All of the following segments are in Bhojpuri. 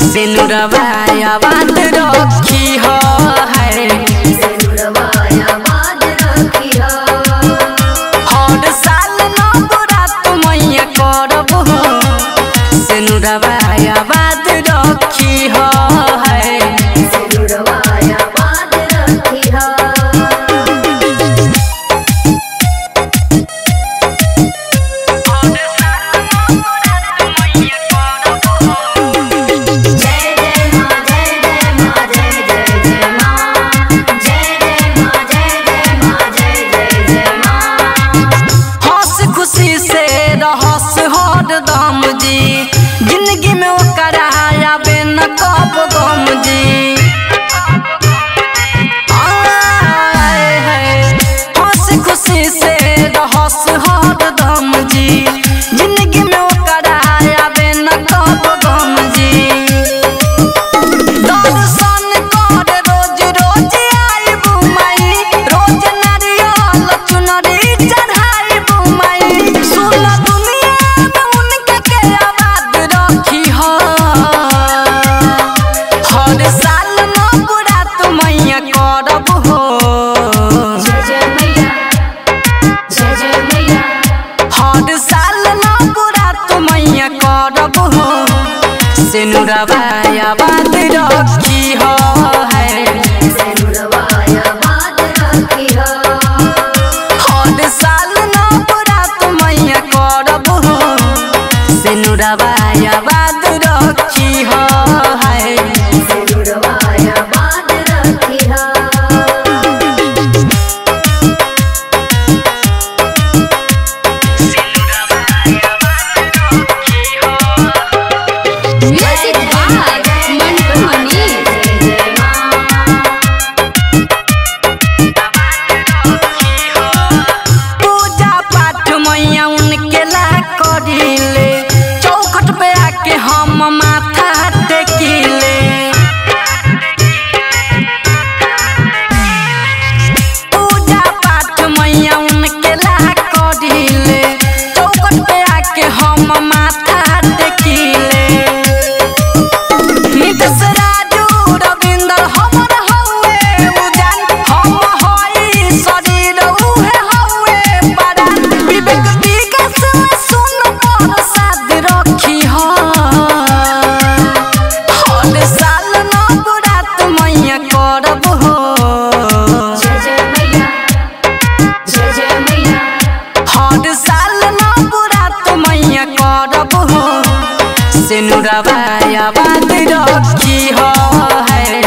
सिनुरवा आबाद रखी हो है हर साल नवरात मैया करब हो सिनुरवा आबाद रखी हो है हंस खुशी से रहस हरदम जी जिंदगी में ओकर आवे न कब गम जी आए है हंस खुशी से रहस हरदम जी जिंदगी में ओकर आवे न कब गम जी दर्शन कर रोज रोज आइबू माई रोज नारियल चुनरी चढ़ाइबू माई सुन दुनिया में उनके के आबाद रखी हो हर साल नवरात मैया करब हो हर साल नवरात मैया करब हो सिनुरवा आबाद रखी हो है हर साल नवरात मैया करब हो सिनुरवा आबाद रखी हो है म्यूजिक बाय मंटू मनी पूजा पाठ मैया उनके ला करिले चौखट पे आके हम माथा टेकिले पूजा पाठ मैया उनके ला करिले चौखट पे आके हम माथा टेकिले नितस राजू रविंदर हमर हउए उजान हम हई शरीर उहे हउए परान विवेक विकास में सुन प्रसाद रखी हो हर साल नवरात मैया करब हो हर साल नवरात मैया करब हो सिनुरवा आबाद रखी हो है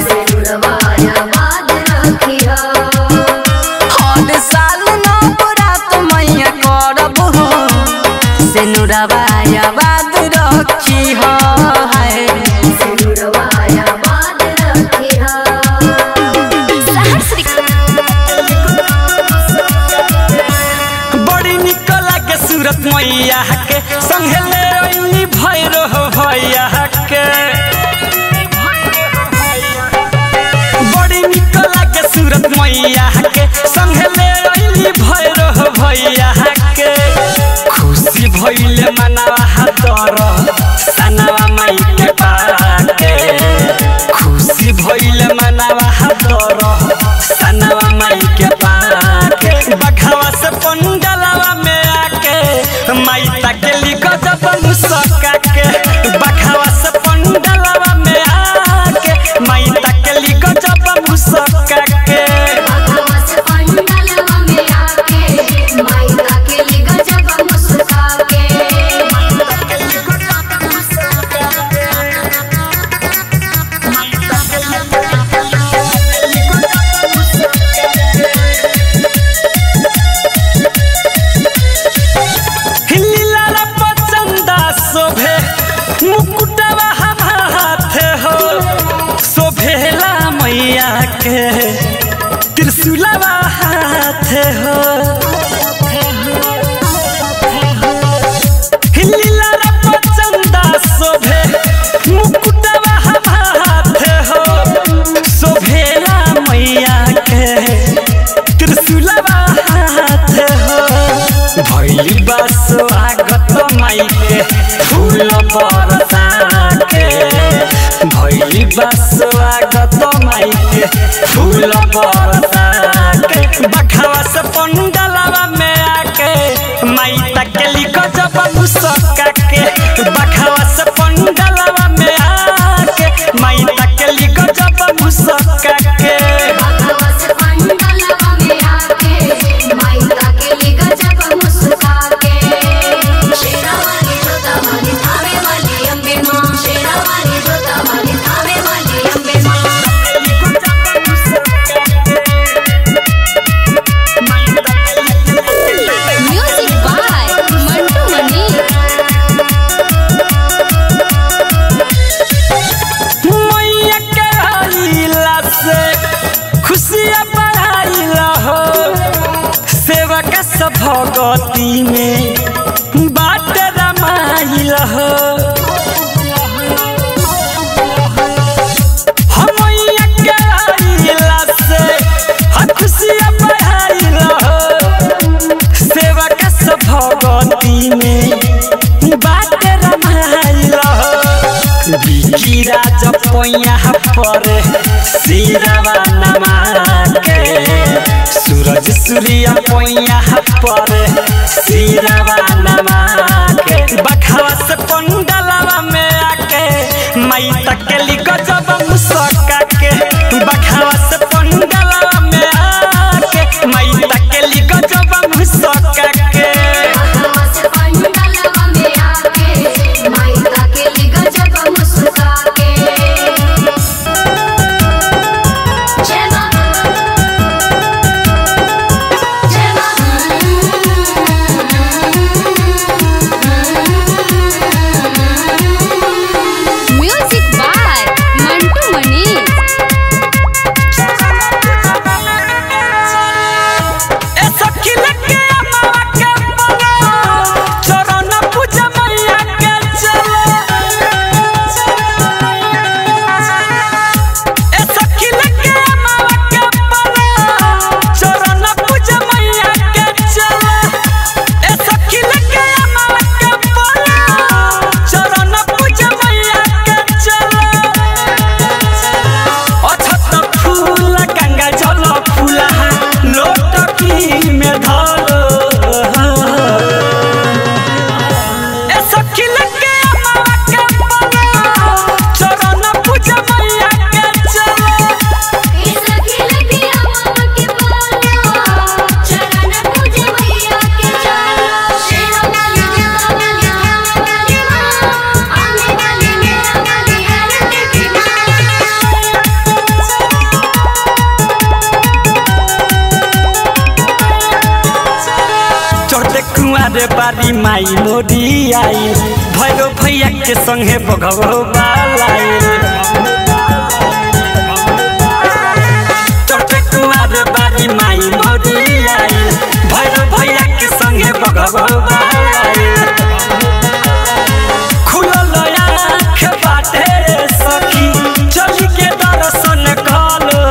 हर साल नवरात मैया करब हो सिनुरवा आबाद रखी हो है बड़ी निक लागे सूरत मैया के संगे ले अइनी भैरो भैया के बड़ी निक लागे सूरत मैया के संगे ले अइनी भैरो भैया के खुशी भइले मनावा हातर सनावा माई के पाके खुशी भइले मनावा हातर सनावा माई के पाके बघावा से पंडलवा में आके माई ताके लिखो जब मुसका के बघावा से पंडलवा में आके माई ताके लिखो जब मुसका के माई का के लिगा जब मुस्का के बा स्वागत माई के फूल बरसा के बखावा से पंडलवा में आके माई तक लिखो जब मुसक्का के बखावा से पंडलवा में आके माई तक लिखो जब मुसक्का के भगवत मंडलवा में आके माइका के लिए गजब मुस्का के शेरा वाली जोता वाली थावे वाली अम्बे माँ शेरा वाली जोता वाली थावे वाली अम्बे माँ म्यूजिक बाय मंटू मनी मैया के आइला से खुशियाँ बढ़ाइला हो सेवा के सब भगती में बाट रमाइला हो हम मैया के आइला से हर खुशियाँ बढ़ाइला हो सेवा के सब भगती में बाट रमाइला हो बिकी राज पैया पर सिरवा नमा के सूरज सूर्य पैया पर सिरवा नमा के बखावा से पंडलवा में आके मई तक लिखो जब मुसक्का के बखावा से पंडलवा में आके मई तक लिखो जब मुसक्का के भगवत मंडलवा में आके माइका के लिए गजब मुस्का के जय माँ जय माँ म्यूजिक बाय मंटू मनी ए सखी लगे अम्मा के बोलो चरण पूजा मैया के चलो ए सखी लगे अम्मा के बोलो चरण पूजा मैया के चलो ए सखी लगे अम्मा के बोलो चरण पूजा मैया के चलो अछत फूल गंगा जल फूला लोटकी में धरो ए सखी लगे अम्मा के बोलो चरण पूजा मैया के चलो इस अखिल की अम्मा के बोलो चरण पूजे मैया के चलो शेरों वाली जगह वाली ध्यान वाली माँ आने वाली मेरा वाली हर की चढ़ते कुआरे बारी माई मोरी आई भैरो भैया के संगे बघो बालाई चढ़ते कुआरे बारी माई मोरी आई भैरो भैया के संगे बघो बालाई खुलल आँख बाटे सखी चली के दर्शन कलो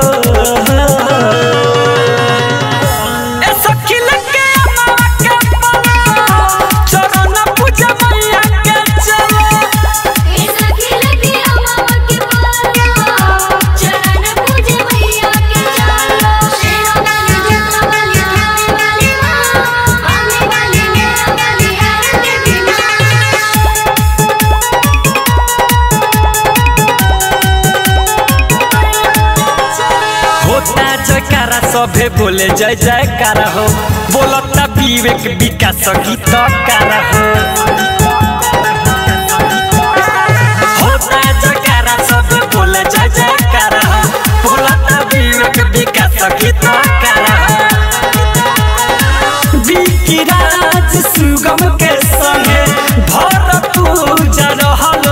ए सखी लगे अम्मा के बोलो चरण पूजा मैया के चलो इस अखिल की अम्मा के बोलो चरण पूजे मैया के चलो शेरों वाली जगह वाली ध्यान वाली माँ आने वाली मेरा वाली हर की होता जयकारा सभे बोले जय जयकारा हो बोलता विवेक विकास गीत कारा हो होता जयकारा सभे बोले जय जयकारा हो बोलता विवेक विकास गीत कारा हो बिकी राज सुगम के संगे भर पूजा रहलो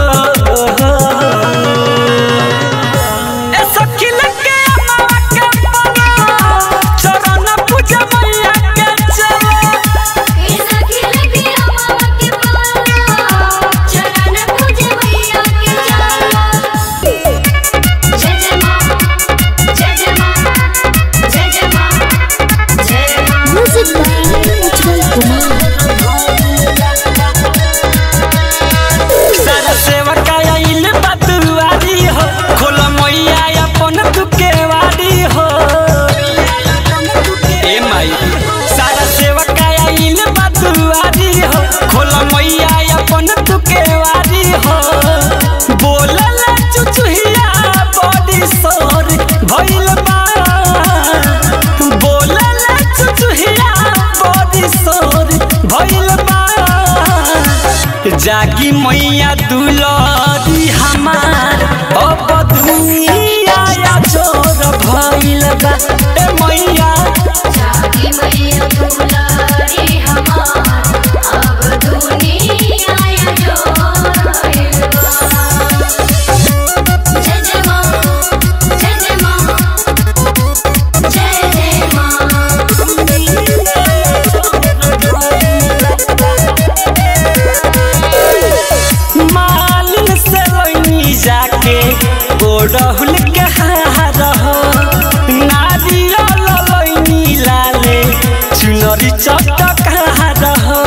ए सखी लगे अम्मा के बोलो चरण पूजा मैया के चलो इस अखिल की अम्मा के बोलो बा ए मैया जागी मैया दुलारी हमार अब दुनिया जो रोइल बा जय जय माँ जय जय माँ जय जय मालिन से रोइनी जाके गोड़हुल के हार हो नारियल लोइनी लाले चुनरी चटक हार हो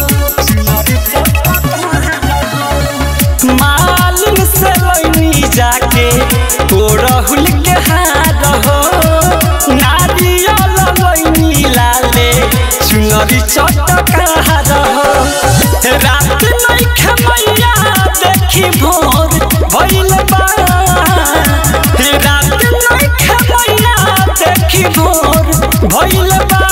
मालिन से रोइनी जाके गोड़हुल के हार हो नारियल लोइनी लाले चुनरी चटक हार हो रात नइखे मैया देखी भोर भइल बा रात नइखे मैया देखी भोर भइल बा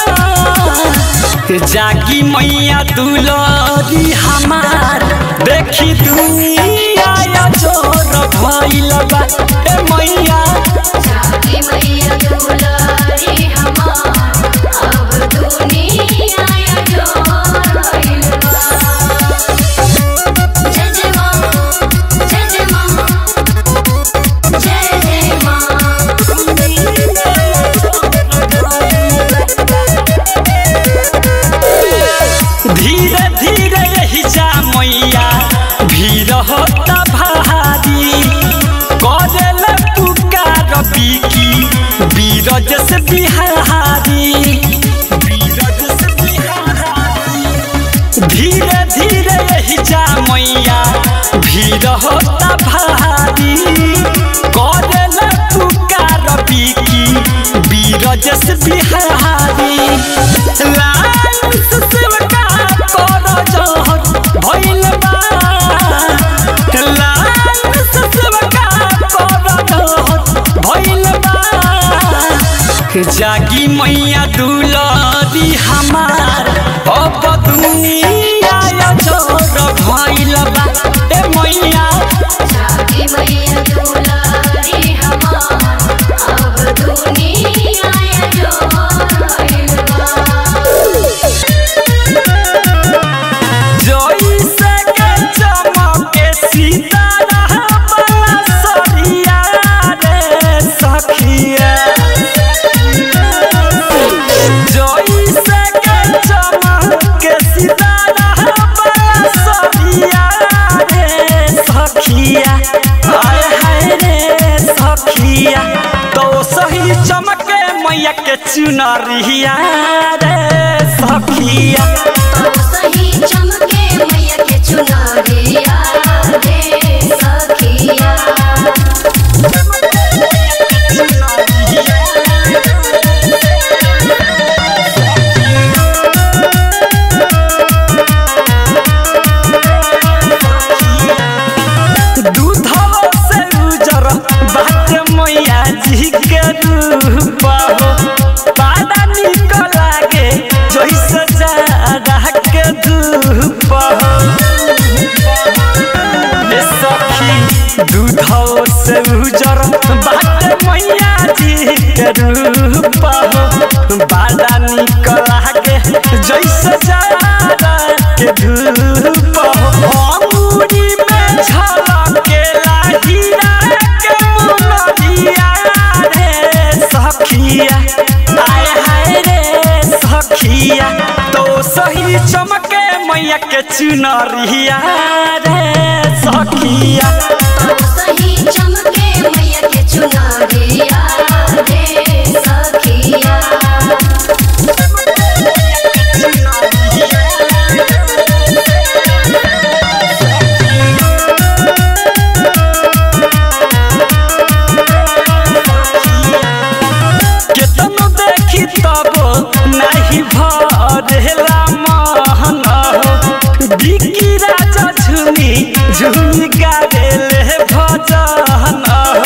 जागी मैया दुलरी हमार देखी दुनिया जोर भइल बा ए मैया जागी मैया दुलारी हमार अब दुनिया जो रोइल बा जय जय माँ जय जय माँ जय जय धीरे धीरे यही जा मैया भीड़ होता भारी करेल पुकार बिकी बीरज से बिहारी धीरे धीरे यही जा मैया भीड़ होता भारी करेल पुकार बिकी बीरज से बिहारी लाइन से सेवका कर जोहर भइल बा लाइन से सेवका कर जोहर भइल बा जागी मैया दुलरी हमार अब दुनिया जोर भइल बा ए मैया जागी मैया दुलारी हमार अब दुनिया जो रोइल बा जोई से के चमके सितारा वाला सरिया रे सखिया जोई से के चमके सितारा वाला सरिया रे सखिया हाय हाय रे सखिया तो सही चमके मैया के चुनरिया रे सखिया तो सही चमके मैया के चुनरिया रे सखिया दूधवा से उजर बात मैया जी के रूप हो पादा निक लागे जैसे जाड़ा के धूप हो ए सखी दूधवा से उजर बात मैया जी के रूप हो बादा निक लागे जैसे जाड़ा के धूप हो अंगूरी में झलकेला हीरा के मुनरिया रे सखिया आय हाय रे सखिया तो सही चमके मैया के चुनरिया रे सखिया तो सही चमके मैया के चुनरिया रे सखिया केतनो देखी तब नाही भरेला मन हो बिकी राजा झुमी झुमी गावेले भजन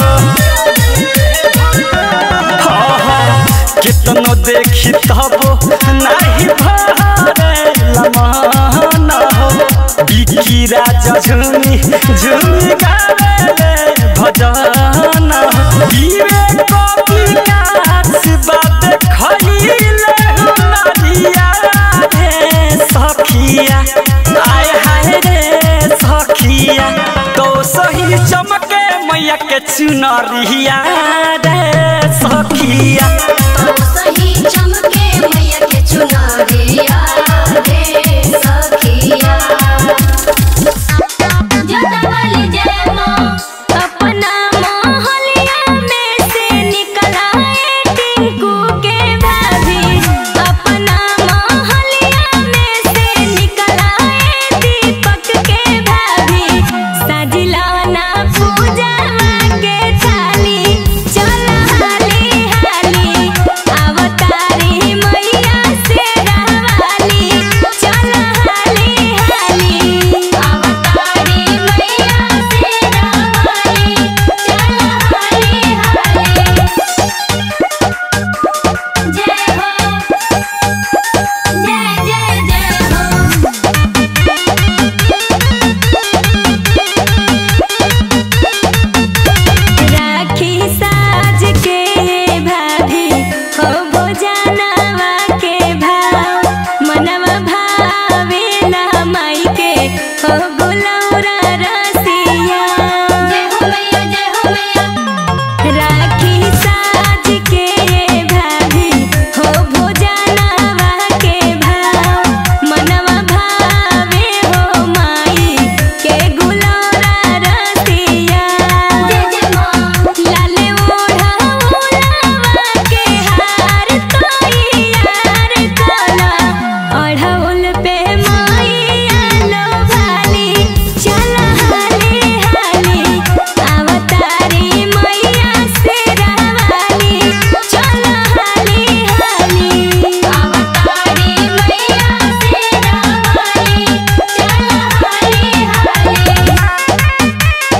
हो केतनो देखी तब नाही भरेला मन हो बिकी राजा झुमी झुमी गावेले भजन विवेक विकास मैया के चुनरिया रे सखिया सही चमके मैया के चुनरिया रे सखिया जोता वाली जय माँ अपना मोहलिया में से निकला है टिंकू के भाभी अपना मोहलिया में से निकला है दीपक के भाभी सजिलाना पूजा के थाली चल हाली हाली अवतारी मैया से रहवाली चल हाली हाली अवतारी मैया से रावाली चल हाली हाली जय हो जय जय जय हो राखी साज के भाभी हो भोजनवा के भाव मनवा भावेला माई के हो गुलौरा रसिया जय हो मैया जय हो मैया राखी साज के भाभी हो भोजनवा के भाव मनवा भावे हो माई के गुलौरा रसिया जय जय माँ लाले ओढ़ा ओढ़ावा के हार तोई यार कोला ओढ़ौल पे माईया लो भाली चल हाली हाली अवतारी मैया से रहवाली चल हाली हाली अवतारी मैया से रावाली चल हाली हाली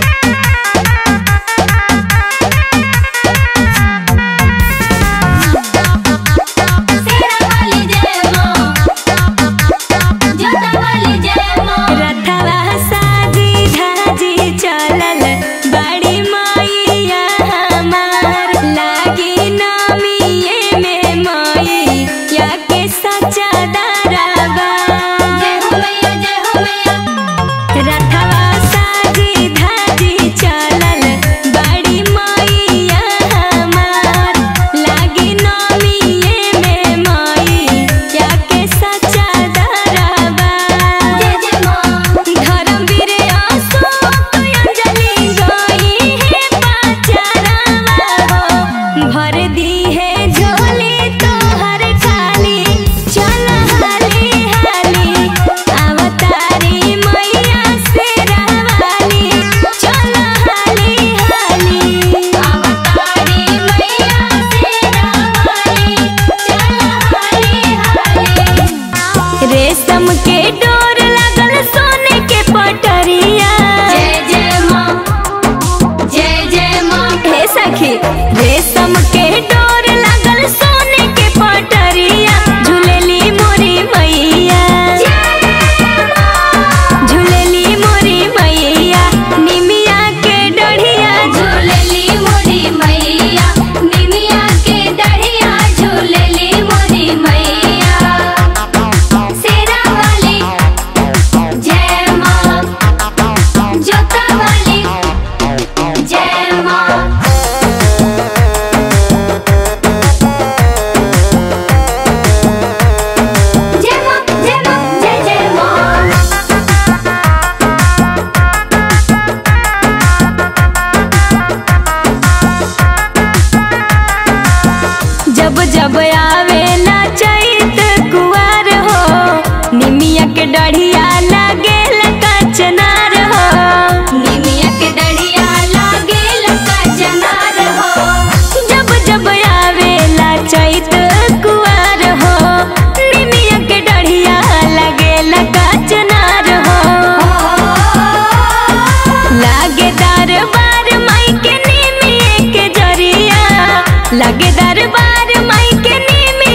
सेरा वाली जय माँ जोता वाली जय माँ रथवा साजी धाजी चलल बड़ी मैया हमार लागी नामिये में मैया के सच्चा दरबा जय हो मैया जय हो मैया रथवा साजी धाजी चलल बड़ी मैया हमार लागी नामिये में मैया के सच्चा दरबा जय जय माँ धर्मवीर अशोक अंजलि गई है पाचारवा हो भर दी है झोली तोहर खाली चल हाली हाली अवतारी मैया से रहवाली चल हाली हाली अवतारी मैया से रावाली चल हाली हाली रेशम के डोर लगल सोने के पटरिया जय जय माँ जय जय माँ हे सखी रेशम के डोर लगल सोने के पटरिया झूलेली मोरी मैया झूलेली मोरी मैया निमिया के डढ़िया झूलेली मोरी मैया निमिया के डढ़िया झूलेली मोरी मैया सेरा वाली जय माँ जोता वाली जय माँ जय माँ जय माँ जय जय माँ जब जब आवेला चैत कुवार हो निमिया के डढ़िया लागेल कचनार हो निमिया के डढ़िया लागे लका चनार हो जब जब आवेला चैत कुवार हो निमिया के डढ़िया लागेला कचनार हो लागे दरबार माई के निमिये के जरिया लागे दरबार माई के निमिये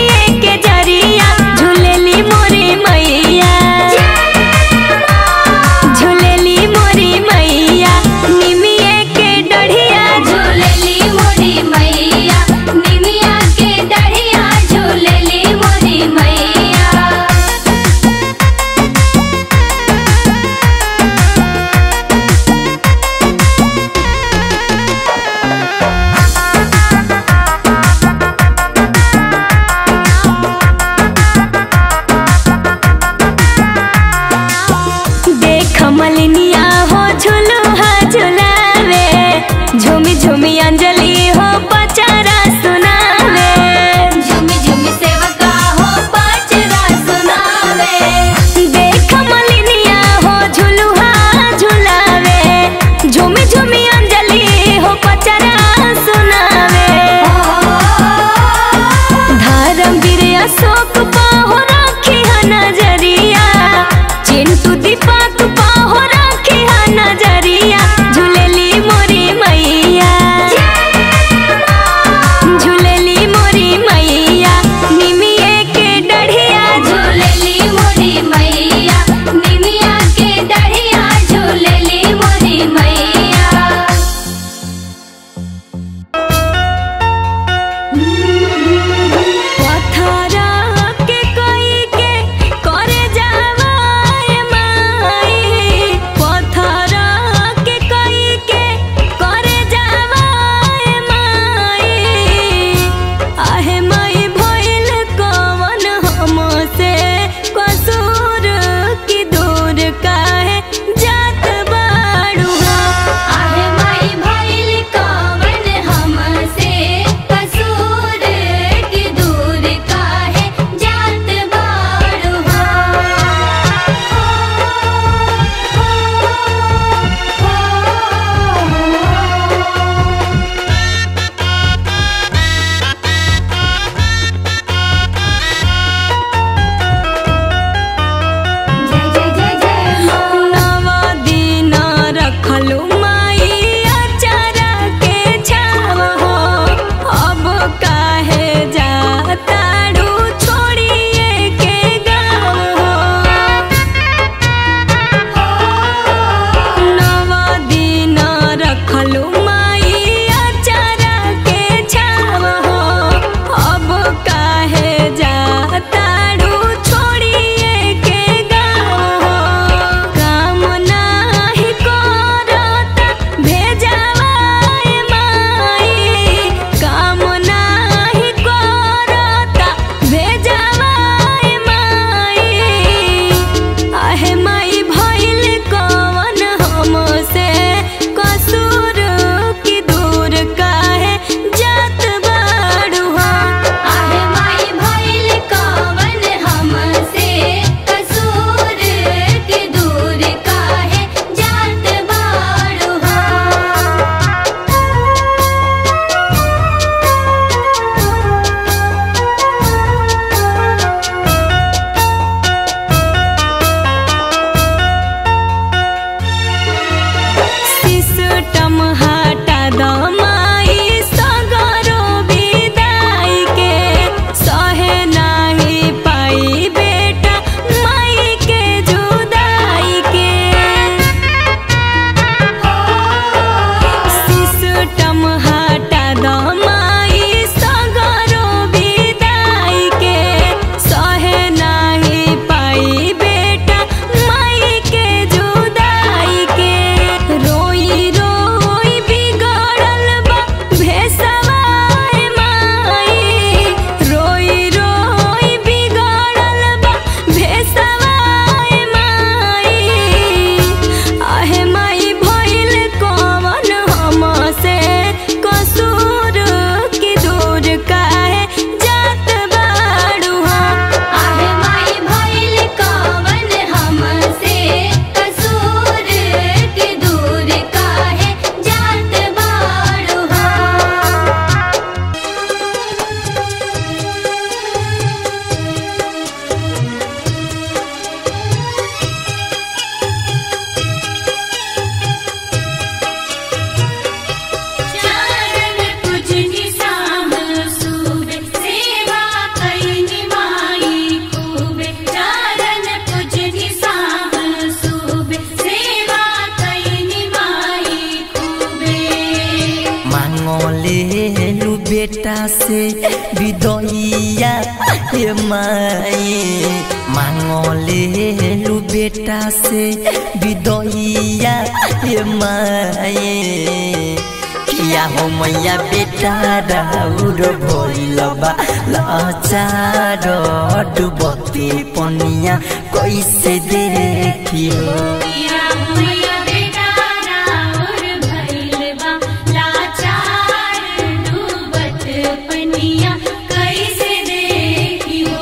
लेलू बेटा से विदइया हे माए मांग लेलू बेटा से विदइया हे माए किया हो मैया बेटा राउर भइलबा लाचार डुबते पनिया कैसे देखियो पिया मैया बेटा राउर भइल बा लाचार डूबत पनिया कैसे देखियो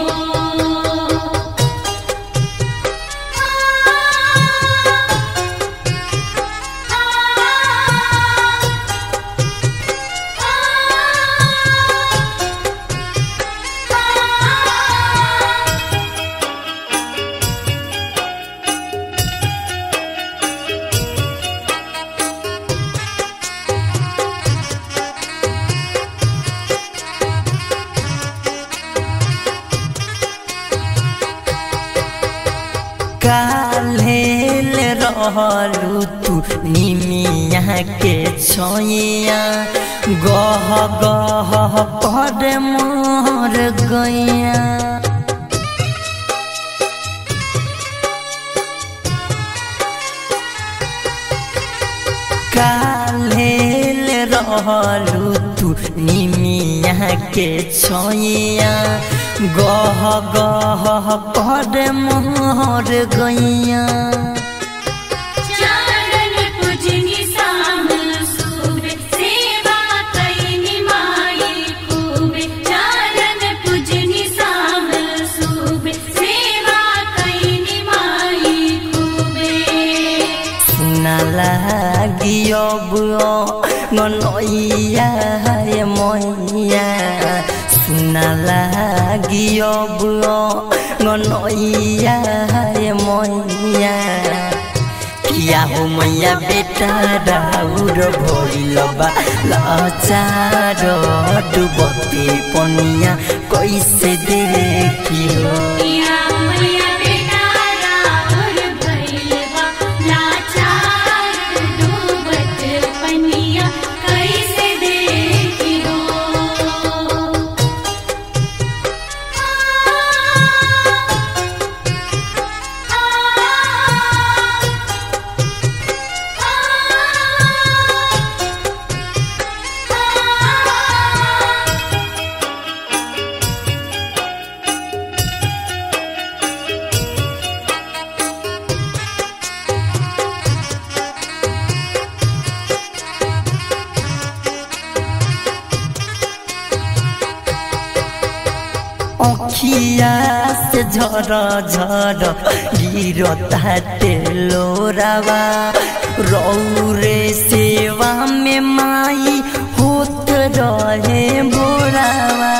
काल्हेल रहलू तू निमिया के छोइया गह गह कर मोर गैया काल्हेल रहलू तू निमिया के छोइया गह गह कर मोर गैया चरण पूजनी साम सुबे सेवा कैनी माई खूबे चरण पूजनी साम सुबे सेवा कैनी माई खूबे सुना लागियो बुओ मनैया हे मैया सुना लागियो बुओ मनैया हे मैया किया हो मैया बेटा राउर भइलबा लाचार डुबते पनिया कैसे देखियो पिया मैया बेटा राउर भइल बा लाचार डूबत पनिया कैसे देखियो अखिया से झर झर गिरता तेलोरावा रौरे सेवा में माई होत रहे बोरावा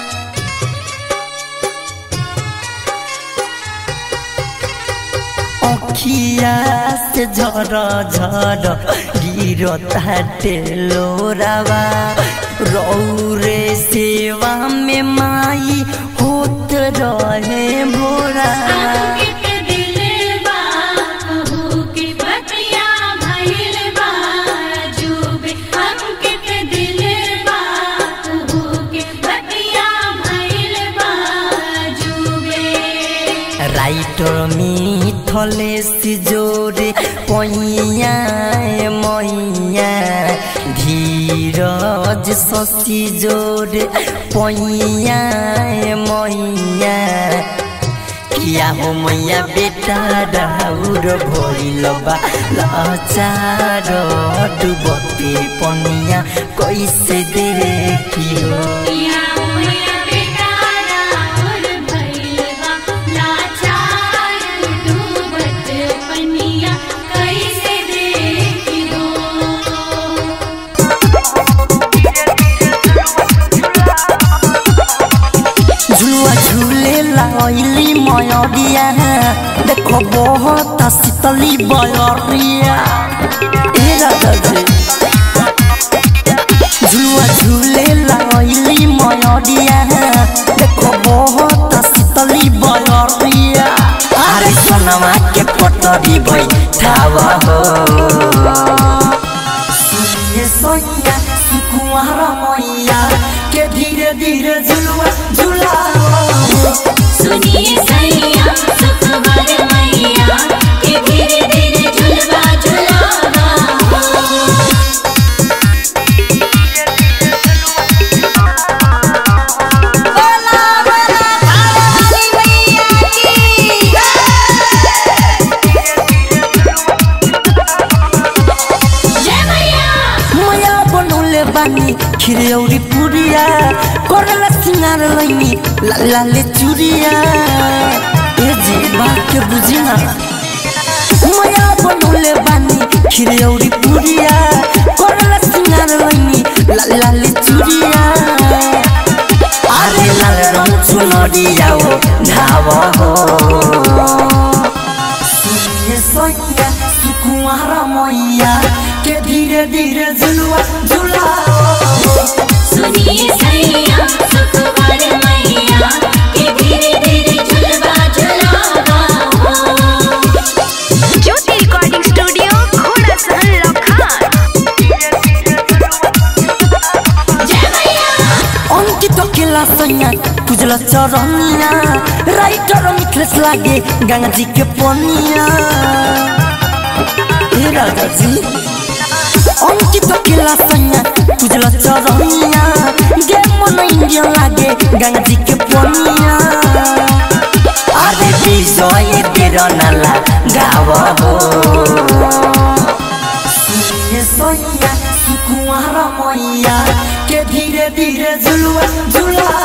अखिया से झर झर गिरता तेलोरावा रौरे सेवा में माई होत रहे बोरावा अंकित दिल बा कहू के बतिया भइल बा जुबे अंकित दिल बा कहू के बतिया भइल बा जुबे राइटर मिथले सिजोरे पैया मैया धीरज शशि जोरे पैया मैया किया हो मैया बेटा राउर भइलबा लाचार डुबते पनिया कैसे देखियो पिया मैया बेटा राउर भइल बा लाचार डूबत पनिया कैसे देखियो झुलुआ झूले लाइली मयरिया देखो बहुत शीतली बयरिया ए राजा जी झुलुआ झूले लाइली मयरिया देखो बहुत शीतली बयरिया अरे सोनमा के पटरी बैठावा हो सुनिए सोनिया सुकुमार मैया के धीरे धीरे झुलुआ झुलाओ सुनिए सैया सुखबर मैया के धीरे धीरे झुलवा झुलावा बोला बोला काली मैया की जय मैया मैया बनौले बानी खिरौरी पुरिया करला सिंगार लैनी लाल लाले चुरिया ए जी बात के बुझी ना मैया बनौले बानी खिरौरी पुरिया करला सिंगार लैनी लाल लाले चुरिया अरे लाल रंग चुनरिया ओ धावा हो सुनिए सोनिया सुकुमार मैया के धीरे धीरे झुलुआ झुलाओ सुनिए सैया सुखबर मैया के धीरे धीरे झुलवा झुलावा ज्योति रिकॉर्डिंग स्टूडियो घोड़ा सहन लखान जय मैया अंकित केला सैया पूजल चरनिया राइटर मिथलेश लागे गंगा जी के पनिया ए राजा जी अंकित केला सैया पूजल चरनिया गे मन इंडिया लागे गंगा जी के पनिया अरे विजय तेरा नाला गावा हो सुनिए सोनिया सुकुमार मैया के धीरे धीरे झुलुआ झुला